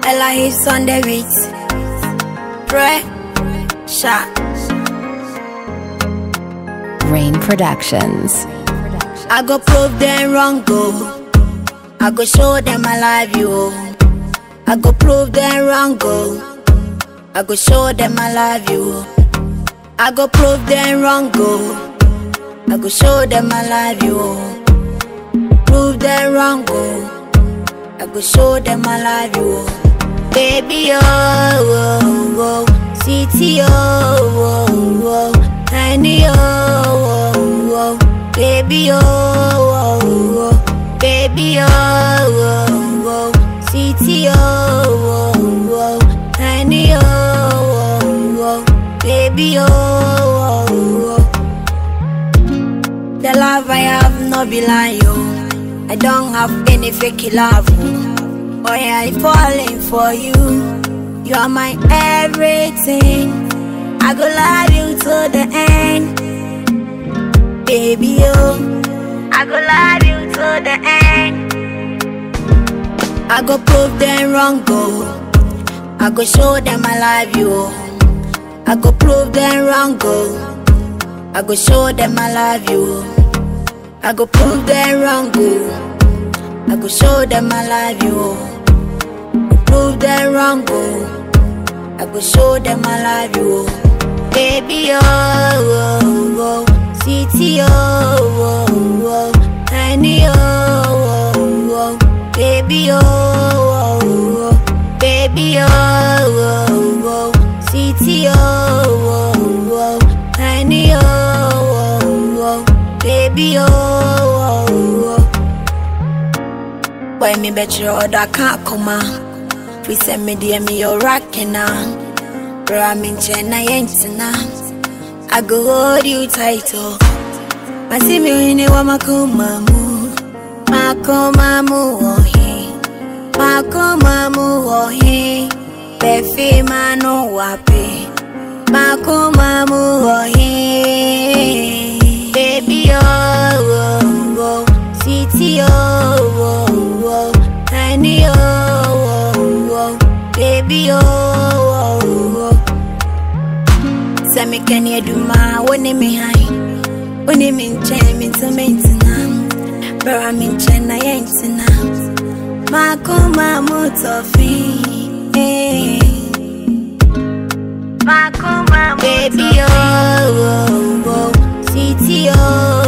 Ella hips on the beat. Pray, shot. Rain Productions. I go prove them wrong, go. I go show them I love you. I go prove them wrong, go. I go show them I love you. I go prove them wrong, go. I go show them I love you. Prove them wrong, go. I go show them I love you. Baby, oh, oh, oh. City, oh, oh, oh. Honey, oh, oh, oh. Baby, oh, oh, oh. Baby, oh, oh, oh. City, oh, oh, oh. Honey, oh, oh, oh. Baby, oh, oh, oh. The love I have no be lie, yo. I don't have any fake love. Oh yeah, I falling for you. You are my everything. I go love you to the end, baby. Oh, I go love you to the end. I go prove them wrong, go. I go show them I love you. I go prove them wrong, go. I go show them I love you. I go prove them wrong, go. I go show them I love you. Prove them wrong, go. I go show them I love you. Baby, oh, oh, oh. City, oh, oh, oh. Honey, oh, oh, oh. Baby, oh, oh, oh. Baby, oh, oh, oh. City, oh, oh, oh. Honey, oh, oh, oh. Baby, oh, oh, oh. Why me bet you order can't come out. We send me dear me your rockin' now. Bro, I'm in China, now. I go hold you tight, oh. I see me when you want my kumamu. My kumamu, oh, he. My kumamu, oh, he. Befi manu wapi. My kumamu, oh, he. Baby, oh, oh, oh. City, oh, oh, oh. Honey, oh, oh, oh. Baby, oh, oh, oh. Sɛ meka ne adwuma wo ne me han wo ne me nkyɛn mente mentena bɛra me nkyɛn na yɛntena makoma mu tɔfe makoma baby oh, oh, oh. city oh,